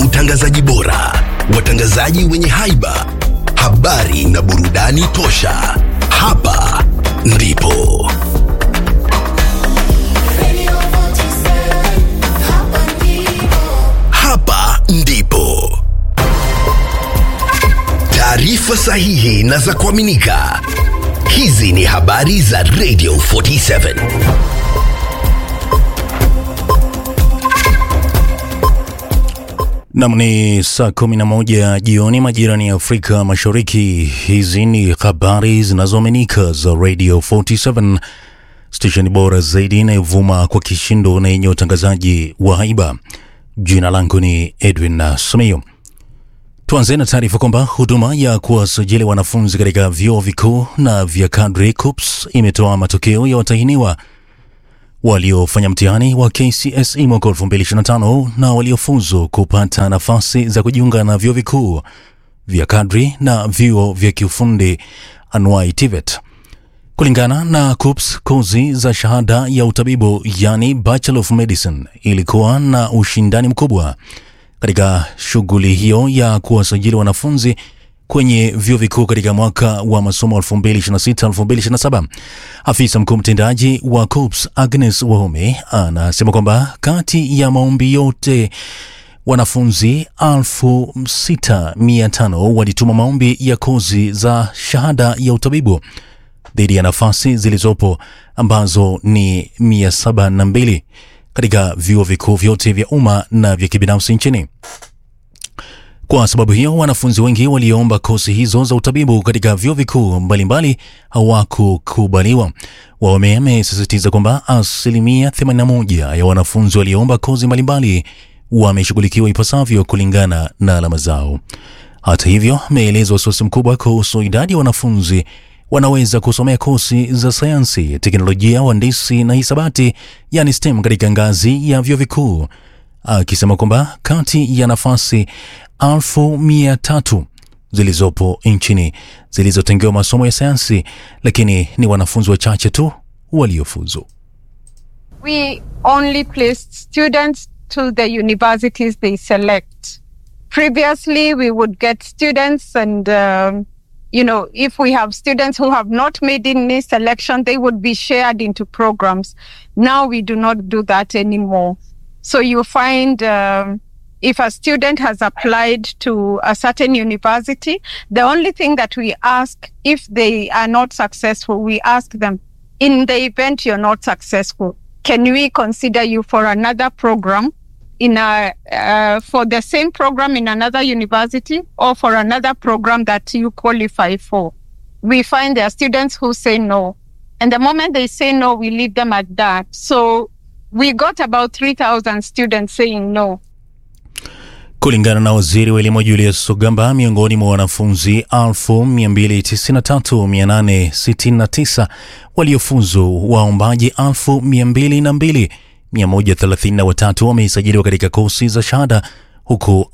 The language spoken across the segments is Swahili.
utangazaji bora, watangazaji wenye haiba, habari na burudani tosha. Hapa ndipo hapa ndipo taarifa sahihi na za kuaminika. Hizi ni habari za Radio 47. Nam ni saa 11 jioni majirani ya Afrika Mashariki. Hizi ni habari zinazoaminika za Radio 47, stesheni bora zaidi inayovuma kwa kishindo na yenye utangazaji wa haiba. Jina langu ni Edwin Sumio. Tuanze na taarifa kwamba huduma ya kuwasajili wanafunzi katika vyuo vikuu na vya kadri KUPS imetoa matokeo ya watahiniwa waliofanya mtihani wa KCSE mwaka 2025 na waliofuzu kupata nafasi za kujiunga na vyuo vikuu vya kadri na vyuo vya kiufundi anuai TVET. Kulingana na KUPS, kozi za shahada ya utabibu yani Bachelor of Medicine ilikuwa na ushindani mkubwa katika shughuli hiyo ya kuwasajili wanafunzi kwenye vyuo vikuu katika mwaka wa masomo 2026-2027. Afisa mkuu mtendaji wa KUPS Agnes Wahome anasema kwamba kati ya maombi yote wanafunzi 6500 walituma maombi ya kozi za shahada ya utabibu dhidi ya nafasi zilizopo ambazo ni 702 katika vyuo vikuu vyote vya umma na vya kibinafsi nchini. Kwa sababu hiyo, wanafunzi wengi walioomba kozi hizo za utabibu katika vyuo vikuu mbalimbali hawakukubaliwa. Wahome amesisitiza kwamba asilimia 81 ya wanafunzi walioomba kozi mbalimbali wameshughulikiwa ipasavyo kulingana na alama zao. Hata hivyo, ameeleza wasiwasi mkubwa kuhusu idadi ya wanafunzi wanaweza kusomea kozi za sayansi, teknolojia, uhandisi na hisabati, yani STEM katika ngazi ya vyuo vikuu, akisema kwamba kati ya nafasi elfu mia tatu zilizopo nchini zilizotengewa masomo ya sayansi, lakini ni wanafunzi wachache tu waliofuzu. we only placed students to the universities they select. Previously, we would get students, and um, you know, if we have students who have not made any selection, they would be shared into programs. Now we do not do that anymore. So you find. Um, if a student has applied to a certain university, the only thing that we ask if they are not successful, we ask them, in the event you're not successful, can we consider you for another program in a uh, for the same program in another university or for another program that you qualify for? We find there are students who say no, and the moment they say no, we leave them at that. So we got about three thousand students saying no. Kulingana na waziri wa elimu Julius Sogamba, miongoni mwa wanafunzi 293869 waliofuzu, waombaji 222133 wamesajiliwa katika kosi za shahada huku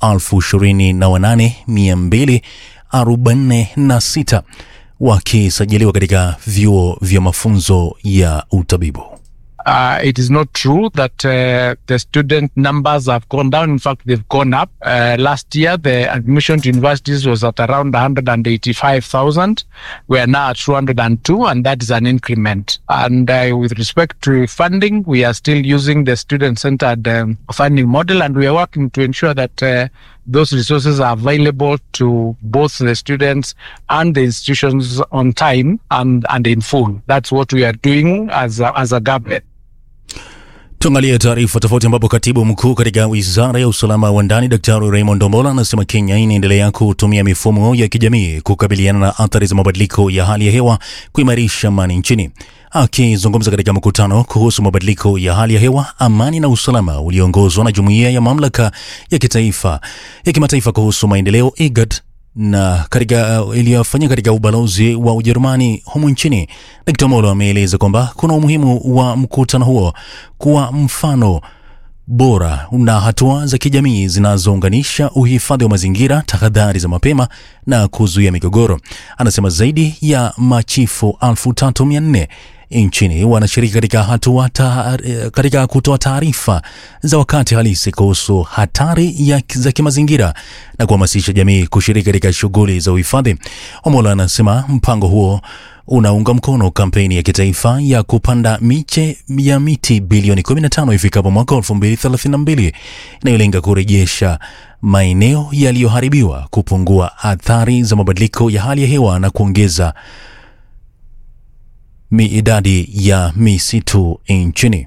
28246 wakisajiliwa katika vyuo vya mafunzo ya utabibu. uh, it is not true that uh, the student numbers have gone down. In fact, they've gone up. Uh, last year, the admission to universities was at around 185,000. We are now at 202, and that is an increment. And uh, with respect to funding, we are still using the student-centered um, funding model, and we are working to ensure that uh, those resources are available to both the students and the institutions on time and, and in full. That's what we are doing as a, as a government. Tuangalie taarifa tofauti, ambapo katibu mkuu katika wizara ya usalama wa ndani Daktari Raymond Ombola anasema Kenya inaendelea kutumia mifumo ya kijamii kukabiliana na athari za mabadiliko ya hali ya hewa kuimarisha amani nchini. Akizungumza katika mkutano kuhusu mabadiliko ya hali ya hewa, amani na usalama ulioongozwa na jumuiya ya mamlaka ya kitaifa ya kimataifa kuhusu maendeleo IGAD na katika uh, iliyofanyika katika ubalozi wa Ujerumani humu nchini, Dkt. Molo ameeleza kwamba kuna umuhimu wa mkutano huo kuwa mfano bora na hatua za kijamii zinazounganisha uhifadhi wa mazingira, tahadhari za mapema na kuzuia migogoro. Anasema zaidi ya machifu 3400 nchini wanashiriki katika hatua ta, katika kutoa taarifa za wakati halisi kuhusu hatari ya, za kimazingira na kuhamasisha jamii kushiriki katika shughuli za uhifadhi. Omola anasema mpango huo unaunga mkono kampeni ya kitaifa ya kupanda miche ya miti bilioni 15 ifikapo mwaka 2032 inayolenga kurejesha maeneo yaliyoharibiwa, kupungua athari za mabadiliko ya hali ya hewa na kuongeza idadi ya misitu nchini.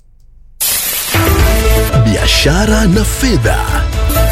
Biashara na fedha.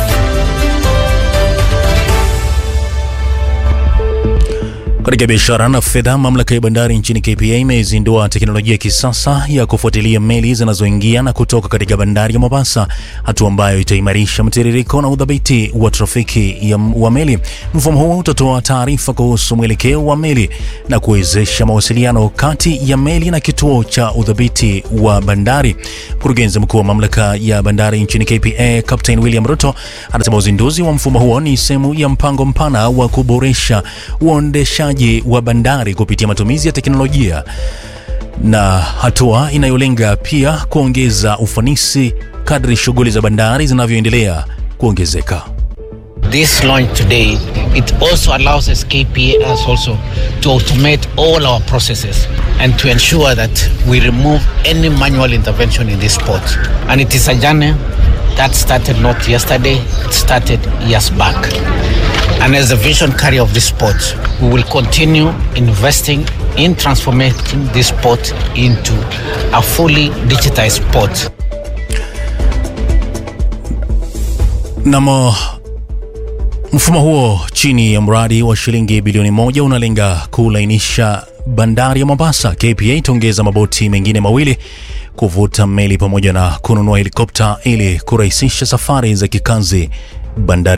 Katika biashara na fedha, mamlaka ya bandari nchini KPA imezindua teknolojia ya kisasa ya kufuatilia meli zinazoingia na kutoka katika bandari ya Mombasa, hatua ambayo itaimarisha mtiririko na udhabiti wa trafiki ya wa meli. Mfumo huo utatoa taarifa kuhusu mwelekeo wa meli na kuwezesha mawasiliano kati ya meli na kituo cha udhabiti wa bandari. Mkurugenzi mkuu wa mamlaka ya bandari nchini KPA, Captain William Ruto, anasema uzinduzi wa mfumo huo ni sehemu ya mpango mpana wa kuboresha uendeshaji wa bandari kupitia matumizi ya teknolojia na hatua inayolenga pia kuongeza ufanisi kadri shughuli za bandari zinavyoendelea kuongezeka. This launch today, it also allows us KPA us also to automate all our processes and to ensure that we remove any manual intervention in this port. And it is a journey that started not yesterday, it started years back. And as the vision carrier of this port, we will continue investing in transforming this port into a fully digitized port. Namo mfumo huo chini ya mradi wa shilingi bilioni moja unalenga kulainisha bandari ya Mombasa. KPA itaongeza maboti mengine mawili kuvuta meli pamoja na kununua helikopta ili kurahisisha safari za kikazi bandari